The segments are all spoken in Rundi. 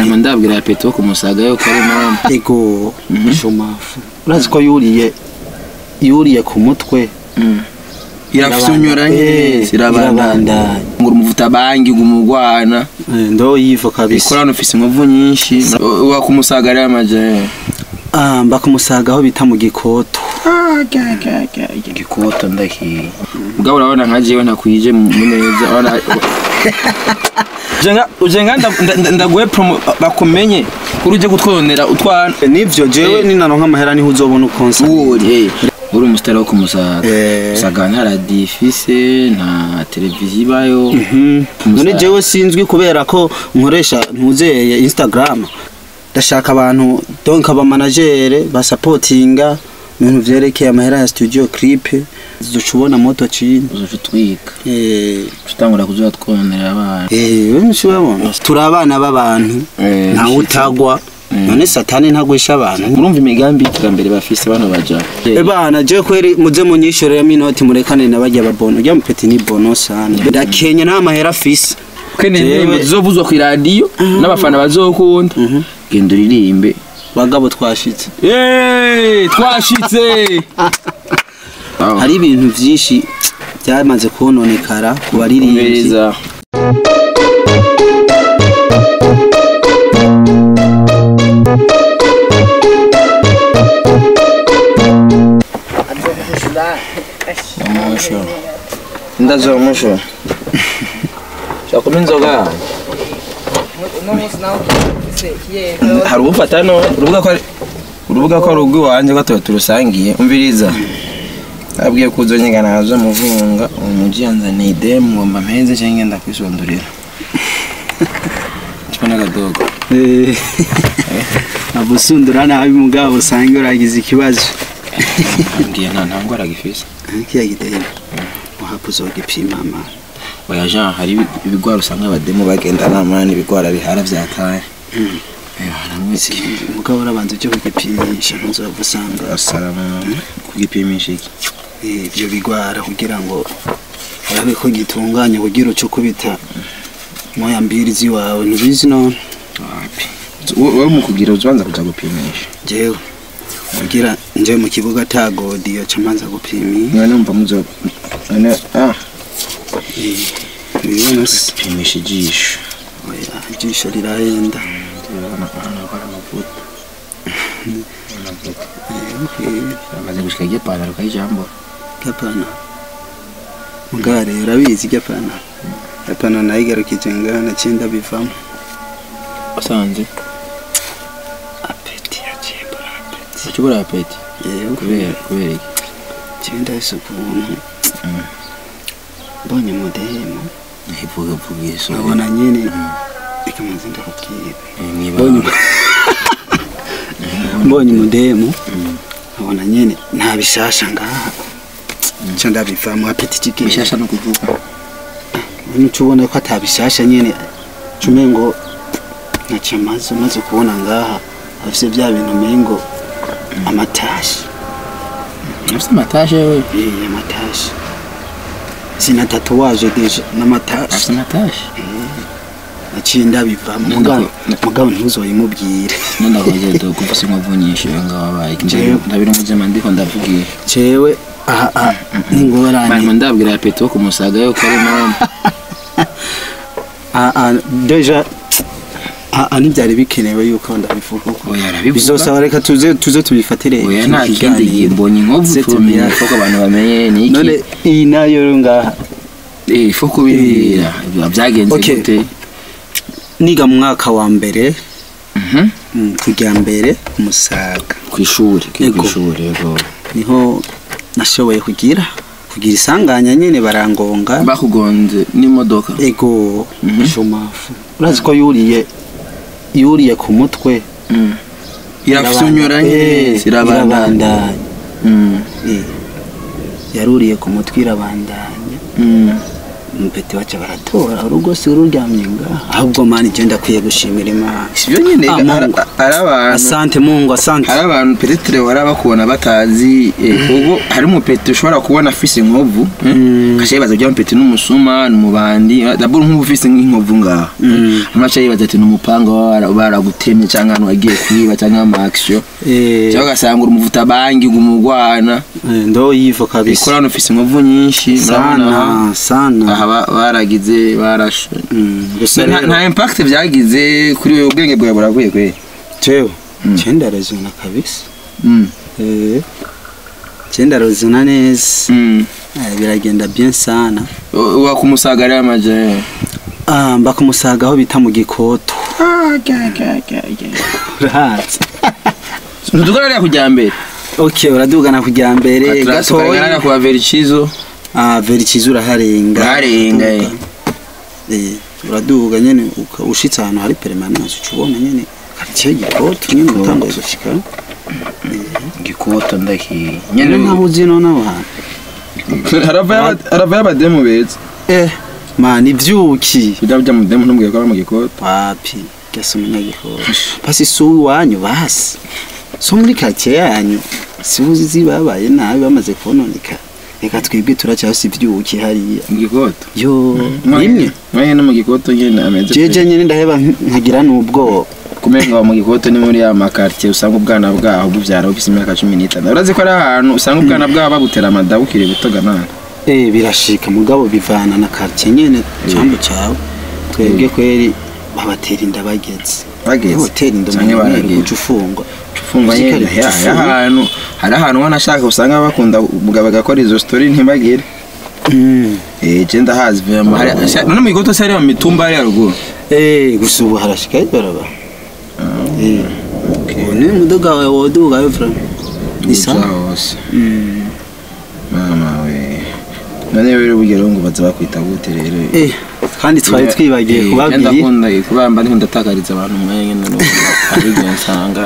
hanyuma ndabwira peto kumusaga yuko ari mama ego shumafu urazi ko yuriye yuriye ku mutwe irafyunyuranye Eh, irabandanya irabandanya. ngo umuvuta bangi ngo umugwana Eh, ndo yivo kabisa ikorana ufise inkovu nyinshi wa kumusaga ari amaje ah mba kumusaga aho bita mu gikoto igikoto ndahiye ubwo urabona nka jewe ntakwije mu neza urabona Ujenga- ujenga nda- nda- ndaguhe promo bakumenye kuri uje gutwonera utwana nivyo jewe Eh. ninaronka amahera niho uzobona ukonsa uri uri umusitari wo kumusaga Eh. usaga nta radiyo ifise nta televiziyo ibayo none Kumusaga. jewe sinzwi kubera ko nkoresha ntuzeye instagram ndashaka abantu donc abamanagere basapotinga ibintu vyerekeye amahera ya studio clip duca ubona moto chini uzoca utwika eh utangura kuza twonera abana eh benshi babona turi abana b'abantu Eh, ntawe utagwa none satani ntagwisha abantu urumva imigambi y'iterambere bafise bano baja ebana je kweri muze munyishoreramo inoti murekane na barya babono rya mupeti ni bono sana ndakenya nta mahera afise kene Jewe- indirimbo zizovuzwa ku iradiyo n'abafana bazokunda genda uririmbe bagabo twashitse Yeee, twashitse hari ibintu byinshi byamaze kononekara ku baririmbyi Umviriza. Umusho. Ndazo umusho. Shakuma inzoga. Hari ubufata no urubuga ko ari- urubuga ko ari urw'iwanjye ko tuba turusangiye umviriza abwiye ko uzonyiga nazo muvunga umuji yanzaniye idemu ngomba mpenze cyangwa ngenda kwisondurira cyo n'agadogo abusundura nabi mugabo usange uragize ikibazo ambwiye nta nta ndwara gifise kiya gidemu uhapa uzogipima mama oya jean hari ibi- ibigwara usanga abademu bagenda namani ibigwara bihara vyataye haramwe mugabo urabanza ujye kugipimisha ntuzova usanga asarama kugipimisha iki eh, ibyo bigwara kugira ngo urabe ko gitunganye kugira uce ukubita moya mbiri ziwawe ntubizi none wapi wowe mu kugira ubanza kuja gupimisha jewe kugira nje mu kibuga ta godiyo ca manza gupimisha none umva muzo none ah ibintu se pimisha ijisho oya ijisho rirahenda urabona hano hari amavuta amavuta amaze gushika igipantaro kayijambo gapana mugare urabizi gapana gapana nayigarukije ngaha nacinda bivamo wasanze apeti yaciye mbura apeti ukibura apeti yewe kubera kubera iki cinda ise ukuntu mbonye mudemu ivuga vuga iso nkabona nyene reka maze ndakubwira niba mbonye umudemu nkabona nyene nta bishasha ngaha ca ndabivamo apeti kigenda bishasha no kuvuga nuca ubona ko atabishasha nyene cume ngo ntaca amaze umaze kubona ngaha afise vya bintu umengo amatashi ufite amatashe we Eh, amatashi sina tatuwaje deja n'amatashi afite amatashe naciye ndabivamo Nenda mugabo ko- mugabo ntuzoyimubwire nondakoze do kufise inkovu nyinshi yo ngaho abaye Jewe. ndabira umuzima ndiko ndavugira jewe aha aha n'ingorane hanyuma ndabwira ya peto kumusaga yuko ari mama Ah, ah, deja ah, ah, ntibyari bikenewe yuko ndabivuga uko oya arabivuga bizosaba reka tuze tuze tubifatire oya nta kindi ikiganiro. gihe mbonye inkovu Zete tumenya mira. ko abantu bamenye ni iki none iyi nayo rero ngaha eh ifo kubirira biba byagenze Okay. gute niga mu mwaka wa mbere Mhm. mm, kujya mbere umusaga ku ishuri ku Yego. ishuri yego niho nashoboye kugira kugira isanganya nyine barangonga bakugonze n'imodoka ego Mhm. shumafu urazi ko yuriye yuriye ku mutwe Mm. irafyunyuranye Eh, irabandanya irabandanya Mm. Eh, yaruriye ku mutwe irabandanya Mm. umupeti wacu baratora urugo si ururyamye ngaha ahubwo mani je ndakwiye gushimira imana sibyo nyine Ah, Mungu. ari abantu asante mungu asante hari abantu petetre wara bakubona batazi eh, ubwo hari umupeti ushobora kubona afise inkovu kasha yibaza bya mupeti n'umusuma n'umubandi dabura nk'ubu ufise nk'inkovu ngaha Mm. amacha yibaza ati n'umupanga bara- baragutemye cyangwa ahantu wagiye kwiba cyangwa ama action Eh, cyangwa ugasanga uri umuvuta bangi umugwana eh, ndo yivo kabisa ikora hano ufise inkovu nyinshi murabona aha- sana sana aha ba- baragize barashe Mm, gusa nta rero nta impact byagize kuri wewe ubwenge bwawe buravuye kwe jewe Mm. je ndarezona kabisa mm. Eh, je ndarezona neza mm. Eh, biragenda bien sana U- wakumusagarira amaje Ah, mba kumusaga aho bita mu gikoto urahazi ntudukorera kujya mbere okay uradugana kujya mbere tukaganira gatoya kuba vericizo ah verikiza uraharenga Uraharenga, eh. eh uraduga nyene uka- ushitse ahantu hari permanence uca ubona nyene karitsiye gikoto nyene utanguye gushika gikoto ndaki nyene ntaho uzi none aho hantu harava y'abademu beza eh man ivyuki kujya bujya mu demu ntumbwiye ko ari mu gikoto papi gasa umunyagikoto basi si uwanyu basi so muri karitsiye yanyu si uzi babaye nabi bamaze kononeka reka twebwe turacyasi ivyuki hariya mu gikoto yo rimwe mwanya no mu gikoto nyine ameze jeje nyene ndaheba nkagira n'ubwoba kumenga mu gikoto ni muri ya makartier usanga ubwana bwaho buvyara bufise imyaka cumi n'itanu urazi ko ari ahantu usanga ubwana bwaho babutera amada bukiri butoganana eh birashika mugabo bivana na quartier nyene cyambo cyawe twebwe kweri babatera inda bageze bageze hoteli inda canke mu baragiye kuca ufungwa ufungwa nyene Ushikare ya- ufunge. ya ahantu hari ahantu ubona ashaka usanga bakunda mugabo agakora izo story ntibagire Mm. eh je ndahazi vraiment hari asha- none mu gikoto se ari mu mitumba ari haruguru eh gusa ubu harashika ibaraba eh okay ubu ni muduga wawe woduga yo fra isa Uza hose Mm. mama we none rero bugero ngo baza bakwita gute rero eh kandi twari twibagiye Eh, kubabwira ndakunda kubamba ndiko ndatakariza abantu mwenge none ari byo nsanga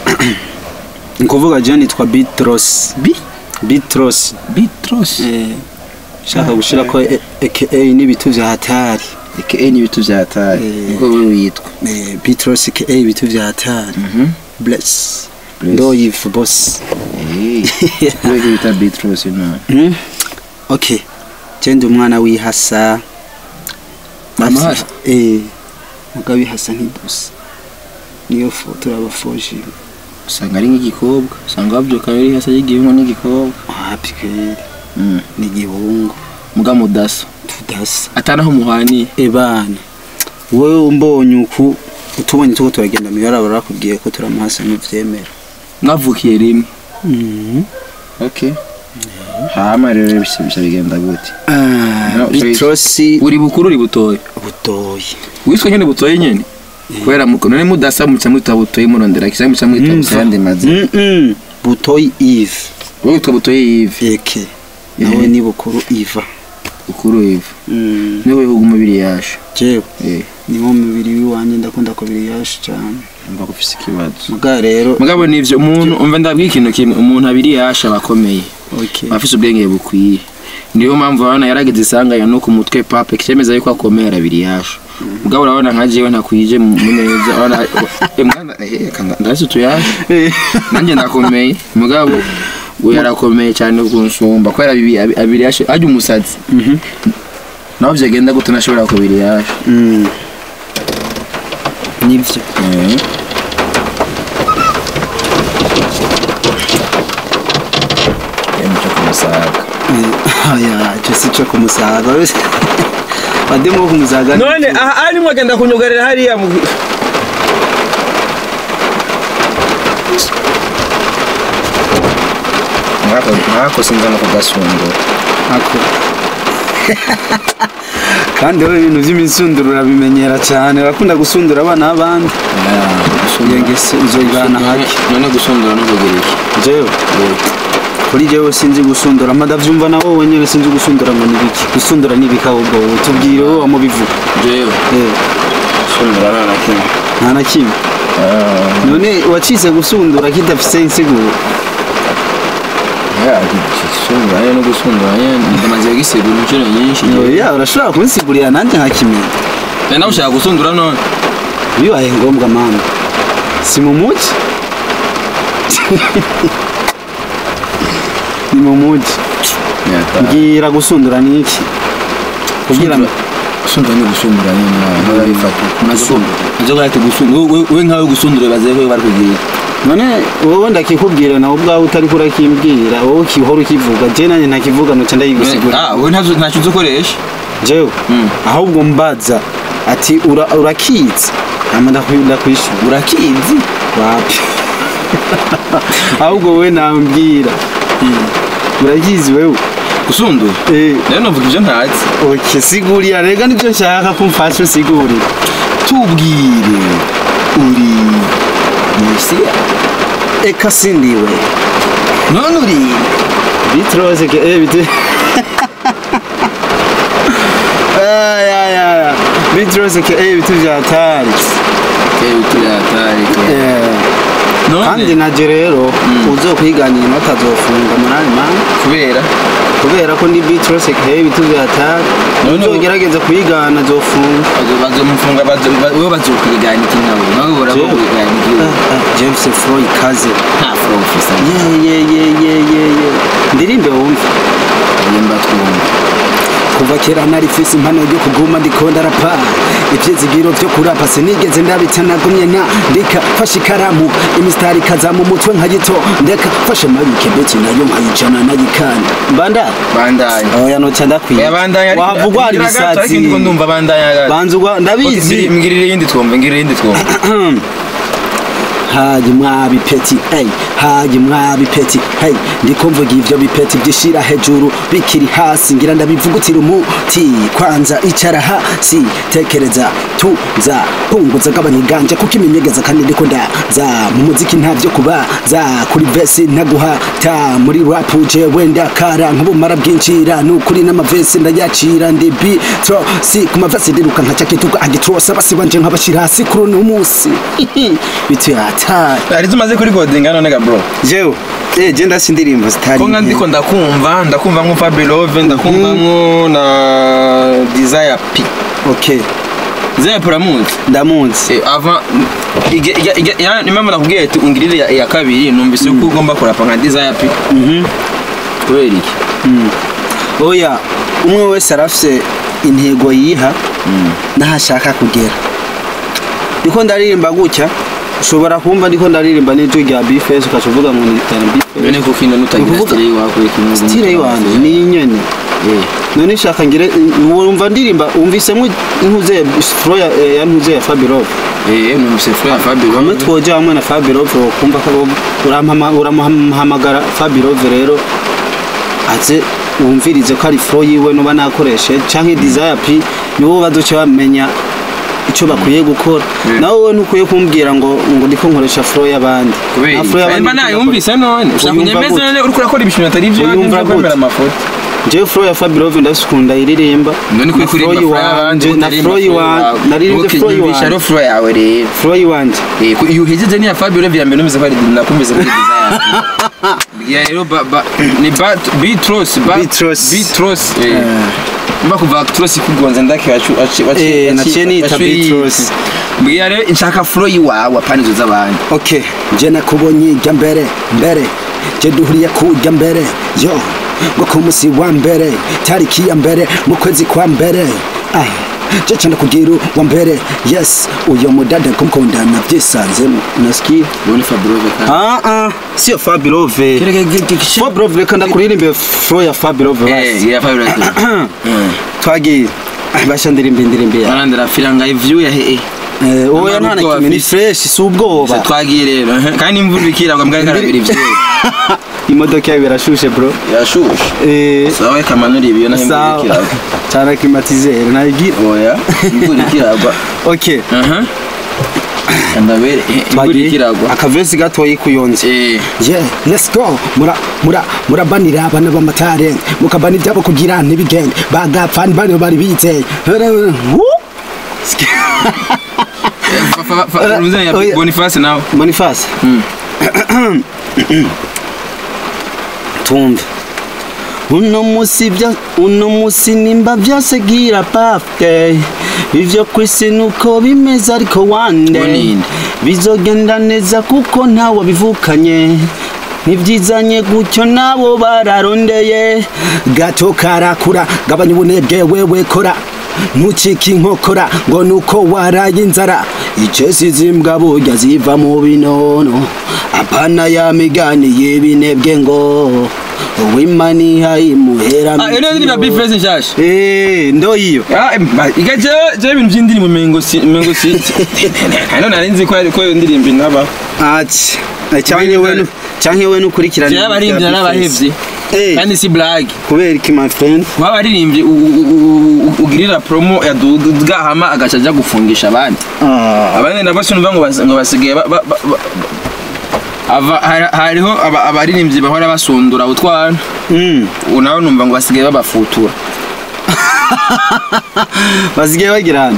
ni kuvuga je nitwa Bitros bi Bitros bitros eh shaka gushira ko aka n'ibitu vya hatari eke ni ibitu vyataye Eh. niko wewe witwa eh Bitros aka ibitu vya hatari mhm bless Bless. ndo yifu boss eh wewe bita bitros no Mm. okay je ndi umwana wihasa Mama Afise- hasa? eh mugabo ihasa nk'idusa niyo foto y'abafoji usanga ari nk'igikobwa usanga bavyuka biri hasa y'igihungu n'igikobwa happy kweli Mm. ni igihungu muga mudasa tudasa atanaho muhaniye ebana wowe umbonye uku utubonye tuko turagenda mibara barakubwiye ko turamuhasa n'uvyemera mwavukiye rimwe Mhm. okay hama rero bisha bisha bigenda gute Ah, No, bitrosi uri bukuru uri butoye butoyi witwa nyene butoye nyene kubera muko none mudasa muca mwita butoye murondera kisa muca mwita Mm, busayandi mazi Mm-mm. butoyi eve wowe witwa butoye yive eke nawe ni bukuru iva bukuru yive Mm. niwe wihuga umubiri yasha jewe eh niwo mubiri w'iwanjye ndakunda kubiri yashi cyane mba gufise ikibazo muga rero mugabo nivyo umuntu umva ndabwiye ikintu kimwe umuntu abiri yasha abakomeye okay abafise ubwenge bukwiye niyo mpamvu urabona yarageze isanganya no ku mutwe pape kicemeza yuko akomeye arabiri yasha mugabo urabona nka jewe ntakwije mu neza urabona eh, mwana eh kanda ndasi tuyasha nanjye ndakomeye mugabo we yarakomeye cyane kunsumba kubera bibi abi- abiri yasha ajya umusazi Mhm. naho vyagenda gute nashobora kubiri yasha Mm. nivyo Yamuca kumusaga aya icyo si cyo kumusaga wese bademo wo kumusaga none aha arimo agenda kunyugarira hariya mu mwako sinza no kugasundura ako kandi wowe ibintu by'imisunduro urabimenyera cyane urakunda gusundura abana b'abandi iyo ngese uzoyibana hake none gusundura no kugira iki jewe kuri jewe sinzi gusundura madavyumva na wowe nyene sinzi gusundura ngo nibiki gusundura nibiki ahubwo wowe tubwire wowe wamubivuga jewe Eh, gusundura nta na kimwe nta na kimwe none wacitse gusundura kidafise insiguro gisunduranye no gusunduranya ndamaze kugisigura inshuro nyinshi oya urashobora kunsigurira nanjye nkakimenya Eh, nawe ushaka gusundura none bibaye ngombwa mama si mu mugi ni mu mugi mbwira gusundura ni iki kugira ngo gusundura ni gusundura nyine nawe bifata nazo gahita gusundura we nkawe gusundura baze ko bari kugira none wowe ndakikubwira nawe ubwawe utari kurakimbwira wowe ukihora ukivuga je nanjye ntakivuga noca ndayigusigura ah we ntacyo ntacyo uzi ukoresha jewe Mm. ahubwo mbaza ati ura- urakizi hama ndakwi- ndakwishura urakizi wapi ahubwo wowe nambwira urakizi wewe gusundura Eh, rero navuga ibyo ntazi ok sigurira rega nibyo nshaka ko umfasha usigurira tubwire uri mesiya eka sindiwe none uri bitrose ke eh bit ay ay ay bitrose ke eh bitu vyatari tuyatari eh kandi none naje rero uzokwiganira batazofunga munani man kubera kubera ko ndi bitrose ke eh bitu vyatari None ubu- uzogerageza kuyigana zofunga bazomufunga we bazokwigana iki nawe nawe urabo kwigana iki James Froy kaze nta furo ufisa ye ye ye ye ye ye ndirimbe wumve yemba twumva kuva kera nari fisi impano yo kuguma ndikunda rapa ivyizigiro vyo kurapa sinigeze ndabita nagumye na ndika fashe ikaramu imisitari ikaza mu mutwe nkayito ndeka fashe mabike beti nayo nkayijana nayikanda mbanda bandanya oya noca ndakwiye oya bandanya ariko- wahavugwa hari ngira gato, ariko ibisazi ndiko ndumva bandanya gato. banzugwa Okay, ndabizi mbiri- mbwirire iyindi twumve mbwirire iyindi twumve hayi mwabipeti hey hayi mwabipeti hey ndiko mvuga ivyo bipeti vyishira hejuru bikiri hasi ngira ndabivugutira umuti kwanza icara hasi tekereza tuza punguza gabanyiganje kuko iminyegeza kandi ndiko ndaza mu muziki ntavyo kuba za kuri vesi ntaguhata muri rap jewe ndakara nk'ubumara bwinjira nukuri n'amavesi ndayacira ndi bitro si ku mavesi ndiruka nkaca kituka agitrosa basi banje nkabashira hasi kuri uno musi bitu yatari hari izo umaze kuri godinga none ga bro jewe eh je ndasi indirimbo zitari ko nka nke. ndiko ndakumva ndakumva nko Fabulove ndakumva nko na Desire P okay Desire P uramuzi ndamunsi Eh, avant ige- ige- ige- ya- ni mpamvu nakubwiye ati ungirire ya- iya kabiri numvise ko ugomba kurapa nka Desire P Mhm. kubera iki oya umwe wese arafise intego yiha n'aho ashaka kugera ndiko ndaririmba gutya ushobora kumva ndiko ndaririmba n'ijwi rya bifesi ukaca uvuga ngo ni itanu bifesi none kuko ino nutagira Ukuvuga- style wakwe kimwe stile yiwanje ni inyene eh none shaka ngire wumva ndirimba wumvisemo intuze fro ya eh, ya ntuze ya Fabirov eh numvise Flo ya hamwe Fabulove twoje hamwe na Fabirov kumva ko urampama- uramuhamagara Fabirov rero aze wumvirize ko ari fro yiwe nuba nakoreshe canke desire p nibo bazoca bamenya ico bakwiye gukora Mm. nawe wowe ntukwiye kumbwira ngo ngo ndiko nkoresha fro y'abandi kubera Nta iki flow y'abandi mba nayumvise none ushaka Uyumva kunyemeza gute? none uriko urakora ibintu atari ivyo Uyumva nivyo kwemera gute? amafoto jewe fro ya Fabirov ndasukunda iririmba none kuri Na kuri Flo yiwanje na fro yiwanje naririmbye fro yumvisha yiwanje rero Flo yawe rero fro yiwanje Eh, ku- iyo uhejeje niya Fabulove ya mbere numvise ko ari nakumvise muri Desire ya rero ba ba ni ba Beatros ba Beatros. Beatros eh mba kuva Actros kugonza ndake wacu wacu Eh, naciye niyita Beatros. mbwira rero nshaka Flo yiwawe apana izo z'abandi okay je nakubonye ijya mbere mbere je duhuriye kujya mbere yo ngo ku musi wa mbere tariki ya mbere mu kwezi kwa mbere ah je cyane kugira wa mbere yes uyo mudada kumukunda navyisanzemo nasikia Bone Fabulove kandi ah ah sio Fabirove Fabirove reka ndakuririmbe flow ya Fabirove eh basi ya Fabulove twagiye basha ndirimbe indirimbe ya barandira filanga ivyu ya he eh oya Nta nta n'ubwoba kimwe ni afise. fresh si ubwoba twagiye rero eh, kandi imvura ikiragwa mbwa karabira ivyo imodoka yawe irashushe bro yashushe eh sawa kamanura ibiyo naho imvura sawa ikiragwa cyane klimatizere nayigira oya imvura ikiragwa okay aha ndabere eh, imvura twagiye ikiragwa akavesi gatoyi kuyonze eh yeah let's go mura mura murabanira abana b'amatare mukabana ibyabo kugira ntibigende bagapfana bane bari biteye fa- fa- fa- Mzee ya oya. Boniface nawe Boniface Mm. tumve uno musi bya uno musi nimba byose gira birthday ivyo kwisi nuko bimeze ariko one day Bonini. bizogenda neza kuko ntawe bivukanye ntibyizanye gutyo nabo bararondeye gato karakura gabanya ubunebwe wewe kora ntucike inkokora ngo nuko waraye inzara icesi zimbwa burya ziva mu binono apana ya migani y'ibinebwe ngo uwimani hayimuhera Ah, iyo niyo ndirimbo ya Bifesi nshasha Eh, ndo iyo Ah, ma- iga jewe jewe ibintu by'indirimbo mengo si mengo si hano nari nzi ko ko iyo ndirimbo inaba ati canke we nu- canke we nukurikirana jewe abaririmbyi n'abahevye Eh. kandi si blague kubera iki my friend kuba abaririmbyi u- u- u- u- ugirira promo ya Dugahama agaca aja gufungisha abandi ah abandi nabo sinumva ngo bas- ngo basigaye ba- ba- ba- ba- ava- hari- hariho aba- abaririmbyi bahora basundura utwana mm ubu nawe numva ngo basigaye babafutura basigaye bagirana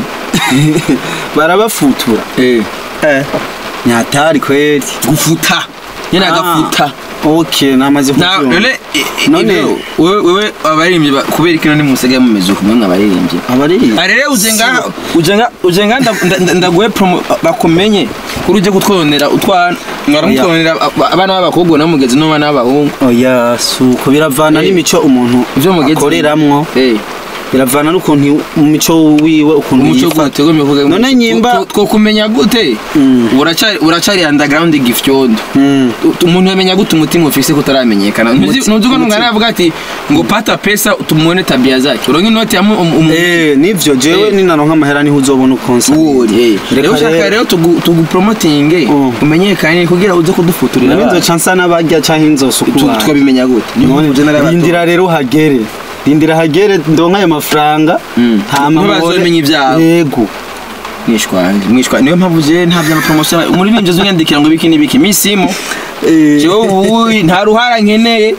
barabafutura eh eh nyatari kweli gufuta nyine Ah. agafuta okay namaze Na- kubyumva none i- i- None- ibyo, wewe wewe abaririmbyi ba- kubera ikino ni musigaye mumeze uko mwemwe abaririmbyi abari arere ujenga ujenga ujenga nda- nda- nda- ndaguhe promo bakumenye kuri uje kutwonera utwana mwara Oya. mutwonera a- abana b'abakobwa n'umugezi n'abana b'abahungu oya suko biravana Eh. n'imico umuntu Ivyo mugeze- akoreramwo eh biravana n'ukuntu mu mico wiwe ukuntu umuco yifata gute gome kuvuga None nyimba- two kumenya gute Mm. uracari uracari underground gifyondo Mm. U- umuntu yamenya gute umutima ufise kutaramenyekana ntuzi Umuti- ntuzi ko umuti- ntungana yavuga ati ngo pata pesa tumuone tabia zake uronke inoti ya mu- um- um- Eh, nivyo jewe Eh. ninaronka amahera niho uzobona ukonsa Uri, eh. Reka rero ushaka rero- rero tugu- tugupromotinge Mm. umenyekane kugira uze kudufuturira nawe abana. nzoca nsa n'abarya canke Tu- nzosukura tukabimenya gute Niyo mpamvu je narabato- rindira rero hagere rindira hagere ndonka ayo mafaranga Mm. hama Niho mubone- bazomenya ibyawe. yego mwishwanje mwishwanje niyo mpamvu je nta bya promotion umuririmbyi unyandikira ngo biki nibiki misimo Eh, jewe ubu nta ruhara nkeneye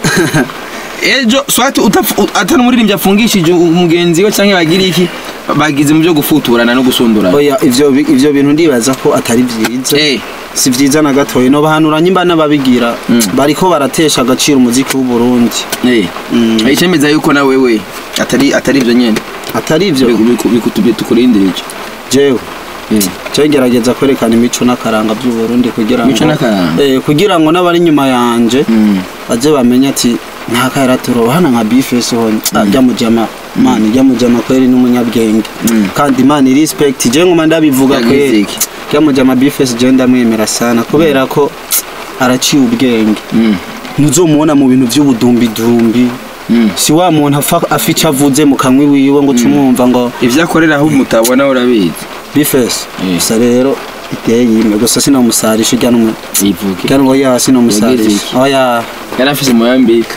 ejo swati utafu- atari umuririmbyi afungishije umugenzi we canke bagira iki bagize mu byo gufuturana no gusundurana oya ivyo bi- ivyo bintu ndibaza ko atari vyiza Eh. si vyiza na gatoya no bahanura nyimba n'ababigira Mm. bariko baratesha agaciro umuziki w'u Burundi Eh. Mm. icemeza yuko na wewe atari atari ivyo nyene atari ivyo bikutubye tukurindira ico jewe Eh. jewe ngerageza kwerekana imico n'akaranga by'u Burundi kugira ngo Imico n'akaranga? eh kugira ngo n'abari inyuma yanje Mm. baje bamenye ati nta karaturo hana nka bifesi hone ajya mujama mani ijya mujama kweri n'umunyabwenge Mm. kandi mani respect je ngoma ndabivuga Yagize kweri iki? ijya mujama bifesi je ndamwemera sana kubera ko araciye ubwenge Mm. ntuzomubona mu bintu by'ubudumbidumbi Mm. si wa muntu afa- afa ico avuze mu kanwa wiwe ngo tumwumva ngo ivyo akorera aho mutabona urabizi bifesi Eh. gusa rero iteye yime gusa sinomusarisha ujya n'umwe ivuge ujya ngo ya Yagize sinomusarisha iki? oya yari afise muyambika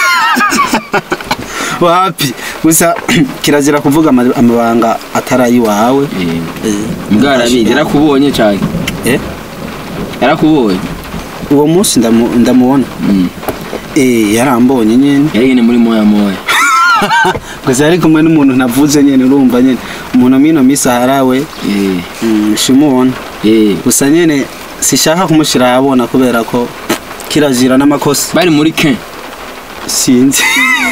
wapi gusa kirazira kuvuga ama- amabanga atari ayiwawe mbwa arabizi yarakubonye cane Eh, yarakubonye uwo munsi ndamu- ndamubona Mm. Eh, yarambonye nyene yari nyene muri moya moya gusa yari kumwe n'umuntu navuze nyene urumva nyene umuntu mino misi aharawe Eh. mm, shimubona Eh. gusa nyene sishaka kumushira ahabona kubera ko kirazira n'amakosa bari muri ke sinzi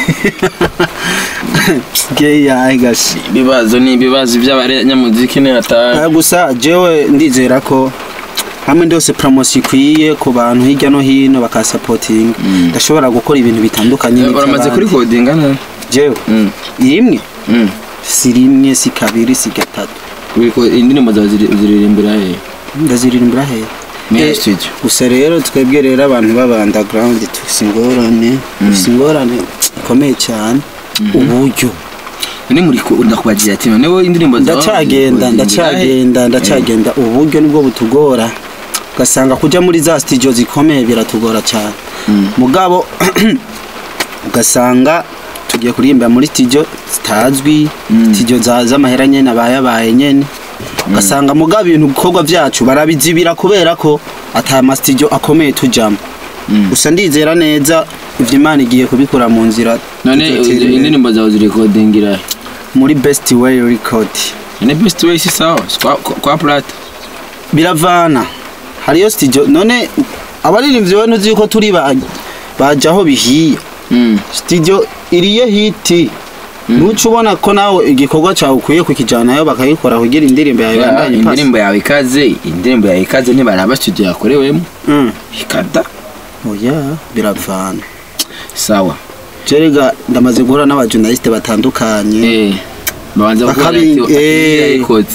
geya gashi ibibazo ni ibibazo by'abanyamuziki ni hatari Ah, gusa jewe ndizera ko hamwe ndose promotion ikwiye ku bantu hirya no hino bakasapotinga Mm. ndashobora gukora ibintu bitandukanye uramaze n'iby'abandi. kuri kodinga na jewe Mm. rimwe Mm. si rimwe si kabiri si gatatu Uri ko- indirimbo zawe ziri- ziririmbira he ndaziririmbira hehe Muri Eh, studio. gusa rero twebwe rero abantu b'aba underground dufise ingorane dufise ingorane ikomeye cyane uburyo ni muri ko ndakubagira ati none wowe indirimbo zawe ndacagenda ziririmbira he? ndacagenda ndacagenda uburyo nibwo butugora ugasanga kujya muri za studio zikomeye biratugora cyane Mm. mugabo ugasanga tugiye kuririmba muri studio zitazwi Mm. studio za- z'amahera nyene abayabaye nyene ugasanga mugabo ibintu bikorwa byacu barabizibira kubera ko ata ma studio akomeye tujamo Mm. gusa ndizera neza ivyo imana igiye kubikora mu nzira none tuzotera imbere. indirimbo zawe ziri kodingira he muri best way record ni best way si sawa si kwa- kwa kwa plata biravana hariyo studio none abaririmbyi we ntuzi yuko turi ba- baja aho bihiye Mm. studio iriyo hiti ntuca ubona ko nawe igikorwa cyawe ukwiye kukijyanayo bakagikora kugira indirimbo yawe Ya, ibandanye ipasa indirimbo yawe ikaze indirimbo yawe ikaze ntibaraba studio yakorewemo Mm. ikada oya biravana sawa jerega ndamaze guhura n'abajournaliste batandukanye eh babanza Bakabi- gukora eh. yayikoze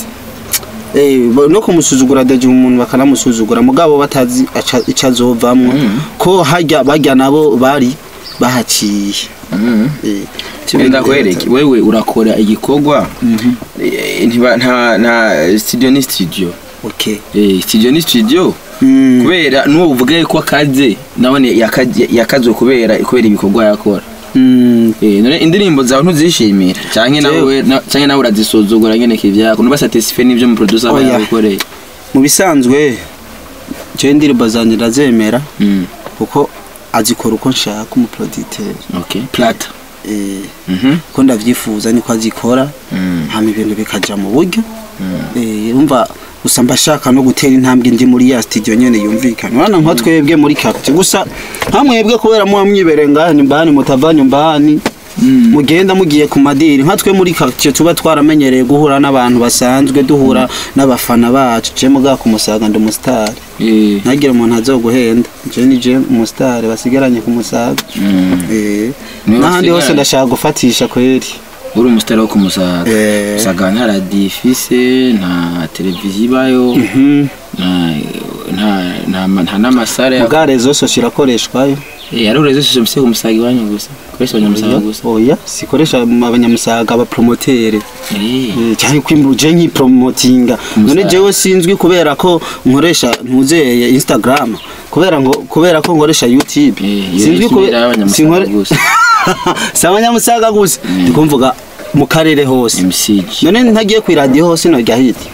Eh, bo- no kumusuzugura daje umuntu bakanamusuzugura mugabo batazi aca- ico azovamwo Mm. ko harya barya nabo bari bahaciye Mhm. Eh, Wenda kwereke wewe urakora igikorwa eh, ntiba- nta nta studio ni studio okay eh studio ni studio Mm. kubera nuwo uvuga ko akaze nabone yakaje- yakazwe kubera kubera ibikorwa yakora Mm. eh none indirimbo zawe ntuzishimira canke nawe na- canke nawe urazisuzugura nyene kivyako nuba satisfait n'ivyo mu producer aba Oya. yabikoreye mu bisanzwe je indirimbo zanje ndazemera mm kuko azikora uko nshaka umuproducteur okay plata eh mhm ko ndavyifuza niko azikora mm hama ibintu bikaja mu buryo mm eh umva gusa mbashaka no gutera intambwe ndi muri ya studio nyene yumvikana urana nka twebwe muri capture gusa hamwebwe kubera muba mwibereye ngahani mbahani mutavanye mbahani Mm. mugenda mugiye ku madiri nka twe muri quartier tuba twaramenyereye guhura n'abantu basanzwe duhura n'abafana bacu je muga ku musaga ndi umustar eh ntagira umuntu azoguhenda je ni je umustar basigaranye ku musaga mm eh Niwe n'ahandi hose usigaranye. ndashaka gufatisha kweri uri umusitari wo kumusaga Eh. usaga nta radiyo ifise nta televiziyo ibayo Mhm. nta- nta- nta ma- nta n'amasare muga rezo sosio irakoreshwayo ari urezo shisho mfise kumusaga iwanyu gusa koresha abanyamusaga gusa oya sikoresha abanyamusaga abapromotere Eh. Eh, cyane kwimuje nk'ipromotinga none Umusaga. jewe sinzwi kubera ko nkoresha ntuzeye instagram kubera ngo kubera ko nkoresha youtube Eh, iyo sinzwi ni kube- kimwe y'abanyamusaga sinkore- gusa. si abanyamusaga gusa ndikumvuga mu karere hose mcg none ntagiye ku iradiyo hose nojya hiti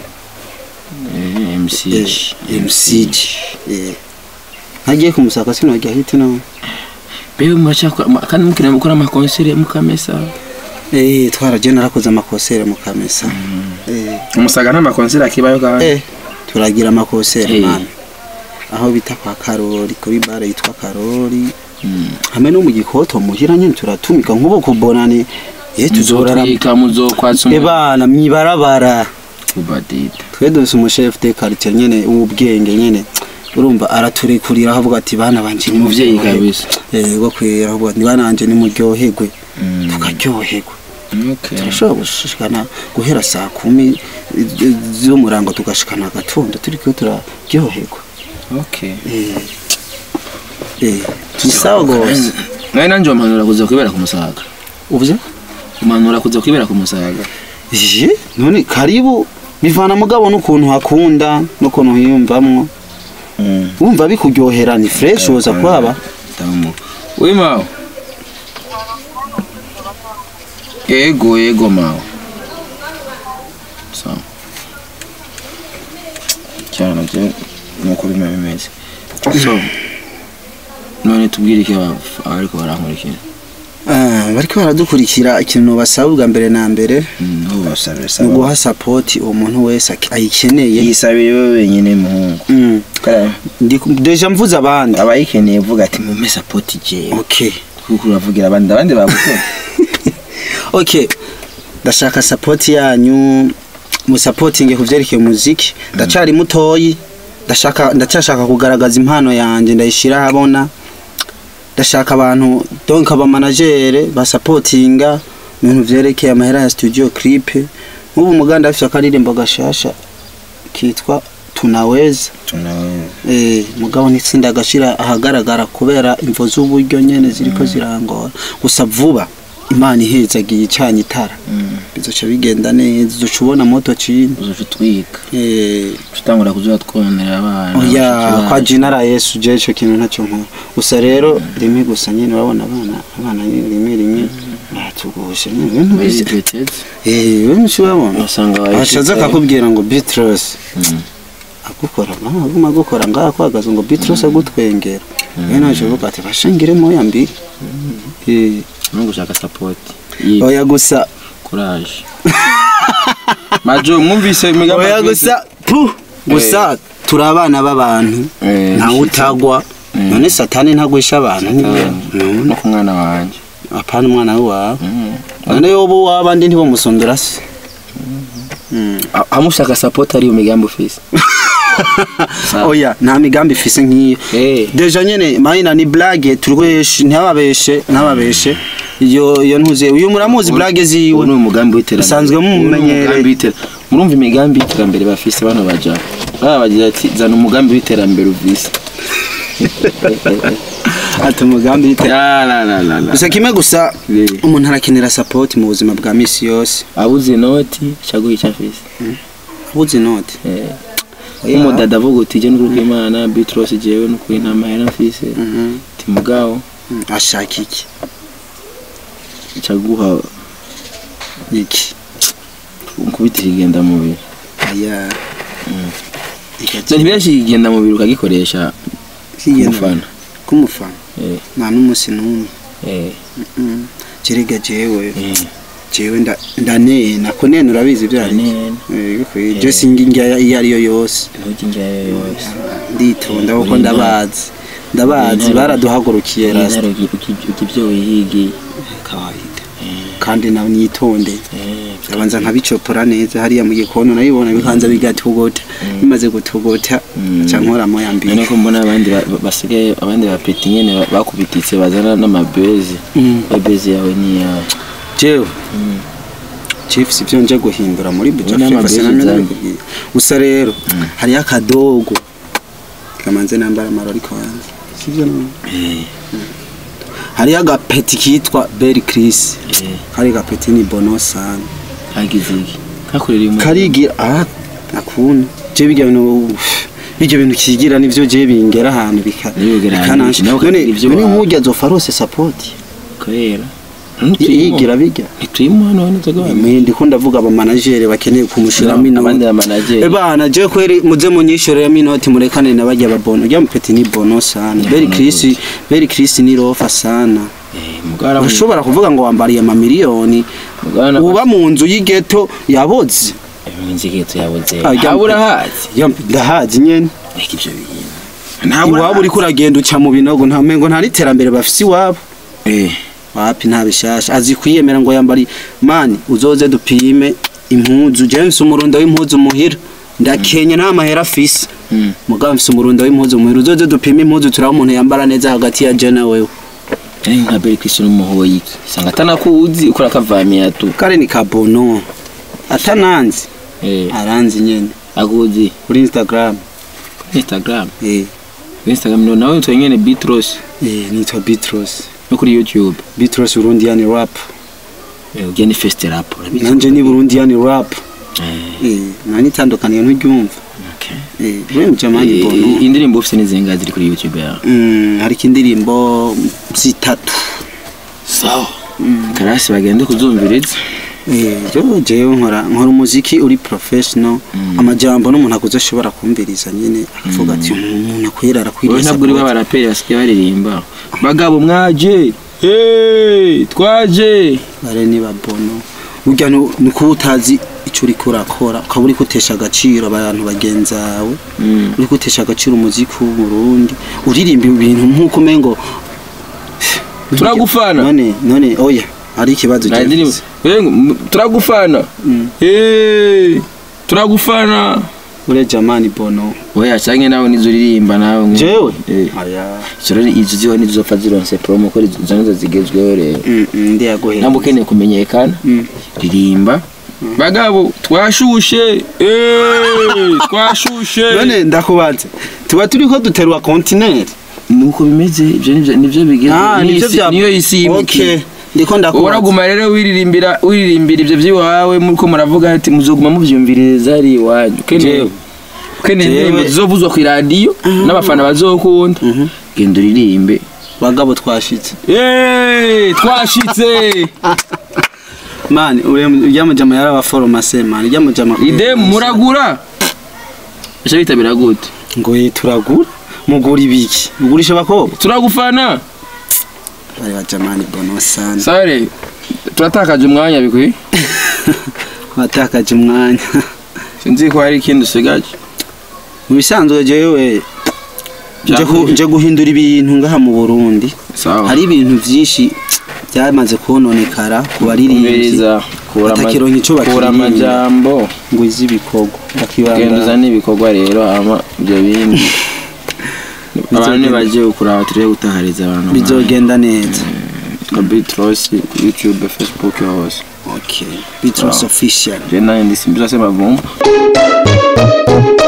Eh, mcg mcg Eh. ntagiye kumusaka sinojya hiti no bewe muracakora ma- kandi mukina mukora amakonsere mukamesa Eh, twaragiye narakoze amakosere mu kamesa Eh. umusaga nta makonsere akibayo kandi Eh, turagira amakosere Eh. mani aho bita kwa karori kuri bare yitwa karori Mm. hamwe no mu gikoto muhira nyine turatumika nk'ubu kubonani ye tuzorara muzotwika muzokwatsa umu- ebana mwibarabara ubadida twe dufise umushefu de quartier nyene w'ubwenge nyene urumva araturekurira avuga ati bana banje ni Umuvyeyi muryoherwe." kabisa. eh go kwera avuga ati bana banje ni muryoherwe Mm. tukaryoherwa Okay. turashobora gushikana guhera saa kumi eh, z'umurango tugashikana agatondo turiko turaryoherwa Okay. eh eh tusawa gose nawe nanjye umanura kuza kwibera ku musaga uvuze umanura kuza kwibera ku musaga je none karibu bivana mugabo n'ukuntu hakunda n'ukuntu hiyumvamwo wumva bikuryohera ni fresh woza kwaba tamu we mawe yego yego mawe sawa cyane je nuko bima bimeze so none tubwire iki aba- abariko barankurikira Ah, bariko baradukurikira ikintu basaba ubwa mbere na mbere Mm, aho basabira ni saba uguha sapoti uwo muntu wese aki- ayikeneye yisabire wewe wenyine muhungu Mm. Kara- Ndi- deja mvuze abandi abayikeneye vuga ati mume sapoti jewe okay kuko uravugira abandi abandi bagukora okay ndashaka sapoti yanyu musapotinge ku vyerekeye umuziki ndacari mutoyi ndashaka ndacyashaka kugaragaza impano yanjye ndayishira ahabona ndashaka abantu donc abamanagere basapotinga mu bintu vyerekeye amahera ya studio clip nk'ubu muganda afite akaririmbo gashasha kitwa tunaweza tunawe Eh, mugabo n'itsinda agashira ahagaragara kubera imvo z'uburyo nyene ziriko zirangora gusa vuba imana ihezagiye icanye itara bizoca bigenda neza uzoca ubona moto cini uzoca utwika Eh, tutangura kuzuba twonera abana oya bashiki kwa bacu. jinara yesu je ico kintu ntacyo nkora gusa rero rimwe gusa nyene urabona abana abana nyene rimwe rimwe baratugusha nyene ibintu Bari bizi petete eh wewe nshi urabona usanga ashaza akakubwira ngo Beatrice agukora ngaha aguma agukora ngaha kwagaza ngo Beatrice agutwengera rero naje uvuga ati bashingire moya mbiri eh no gushaka support Yi- oya gusa courage majo mwumvise imigambi oya gusa pu gusa turi abana b'abantu Eh, ntawe utagwa Mm. none satani ntagwisha abantu Satani. none no ku mwana wanje apana umwana wawe Mm. none yobu wabandi ntibamusondora se Mm. A- amushaka support ari umugambi ufise Sawa. oya nta migambi ifise nk'iyo Eh. deja nyene mahina ni blague turweshe ntababeshe ntababeshe iyo iyo ntuze uyu muramuzi blague ziwe uwo ni umugambi w'iterambere Usanzwe Uwo ni mumumenyereye. umugambi w'iter- murumva imigambi y'iterambere bafise bano baja baba bagira ati zana umugambi w'iterambere uvise ati umugambi w'ite- La, la, la, la, la. gusa kimwe gusa Eh. umuntu arakenera support mu buzima bwa misi yose abuze inoti caguha ico afise abuze inoti Eh. umudada avuga uti je n'ukuri kw'imana bitros jewe n'ukuri nta mahera mfise Mhm. ti mugabo Mm, ashaka iki caguha iki ukubitira igenda mubiri aya so ntibirashika igenda mubiri ukagikoresha Kigenda- umufana k'umufana Eh, nta n'umunsi n'umwe eh, Mm. jerega jewe eh. jewe nda- ndanena ko nena urabizi ibyo ari Nena. je singa indya iyo ariyo yose Ntuki njyayo yose nditonda kuko Uri ndabazi ndabazi Uri baraduhagurukiye rasta intare ibyo wihigiye kawaida kandi nawe nitonde Eh, ndabanza nkabicopora neza hariya mu gikono nayibona bikanza bigatugota bimaze gutugota Mm. ca nkoramo ya none mbere ko mbona abandi ba- ba- basigaye abandi bapeti nyene ba- bakubititse bazana n'amabezi Mm. bezi yawe ni yawe jewe chiefs ibyo nje guhindura muri buja Ubona FIFA amabezi sinamenye zanjye. bikubwiye. gusa rero hariyo akadogo kamanze nambara amarori kwanza sivyo none Eh, hariyo agapeti kitwa Berry Chris eh, kari gapeti ni bono sana kagize iki kakorera uyu karigira ah akuna je bijya bintu bijya bintu kigira nivyo je bingera ahantu bika Bigera ahantu, bikanansha nawe none ukagira ivyo none wawe. nkujya zofarose support kubera yigira bijya ntituyimo hano nzoga bamwe mwe ndiko ndavuga aba manager bakeneye kumushiramo ino abandi ba manager Ebana je kweri muze munyishorera minoti murekane na bajya babono rya mupeti ni bono sana Berry Chris Berry Chris ni rofa sana eh mugara ushobora kuvuga ngo wambariye amamiliyoni mugara uba mu nzu y'ighetto yaboze inzigeto yabuze Ah, jya- habura hazi Ya, ndahazi nyene reka ibyo bintu iwabo uriko uragenda uca mu binogo nta mengo nta n'iterambere bafise iwabo eh wapi nta bishasha azi kwiyemera ngo yambari mani uzoze dupime impuzu James umurundo w'impuzu muhira ndakenye nta mahera afise Mm. mugabo mfise umurundo w'impuzu muhira uzoze dupime impuzu turaba umuntu yambara neza hagati ya je na wewe ari nka Berry Christian umuhoyi sanga atanakuzi ukora kavamiya tu kare ni kabono atananzi eh aranzi nyene akuzi kuri Instagram Instagram eh Instagram no nawe utwe nyene Bitros eh nitwa Bitros no kuri YouTube Bitros Burundian rap eh ugeni fest rap urabizi nanje ni Burundian rap eh eh nani tandukaniye nturyumva okay eh wewe jamani Eh, bono indirimbo ufite n'izinga ziri kuri YouTube yawe Mm, hari indirimbo zitatu sawa karasi bagende kuzumviriza Eh, jo jewe nkora nkora umuziki uri professional amajambo n'umuntu akuze ashobora kumviriza nyine akavuga ati umuntu akwira wowe arakwiriye ntabwo uri support." b'abaraperi basigaye baririmba bagabo mwaje hey twaje bare niba bono burya nu- ni kuba utazi icyo uri kurakora ukaba uri gutesha agaciro abantu bagenzawe Mm. uri gutesha agaciro umuziki w'uburundi uririmba ibintu nk'uko umengo turagufana none none oya hari ikibazo Nta ndirimbo James. Eh, m- turagufana Mm. hey turagufana ure jamani bono oya canke nawe nizo uririmba nawe nko- jewe eh aya izo rero izo ziho nizo zopfa zironse promo ko izo nizo zigezweho rero Mm, mm, ndi yaguhera ntabwo ukeneye kumenyekana Mm. ririmba bagabo twashushe eh twashushe none ndakubaze tuba turi ko duterwa kontineri nuko bimeze ibyo nivyo nivyo bigeze nivyo Niyo isi- niyo isi okay yimiki ndiko ndakubaza uraguma rero wiririmbira wiririmbira ibyo by'iwawe muko muravuga ati muzoguma muvyumviriza ari iwanyu ukeneye Jewe. ukeneye Jewe. indirimbo zizovuzwa ku iradiyo n'abafana bazokunda Mhm. genda uririmbe bagabo twashitse Eh, twashitse mani uriya mujama yarabaforomase mani uriya mujama ide muragura ese bitabira gute ngo ye turagura mugura ibiki mugurisha abakobwa turagufana bari bajamani bono sana sare turatakaje umwanya bikwi watakaje umwanya sinzi ko hari ikindi usigaje mu bisanzwe jewe nje ku- nje guhindura ibintu ngaha mu Burundi sawa hari ibintu vyinshi byamaze kononekara ku baririmbyi umviriza kura ama- batakironka ico kura bakiririmba. amajambo ngo iz'ibikorwa genda bakibanda uzane ibikorwa rero hama ibyo bindi abantu nibagiye kuraba turebe gutahariza abantu bizogenda neza Bitros YouTube Facebook hose okay Beatles official je naye ndisimbiza sema vumba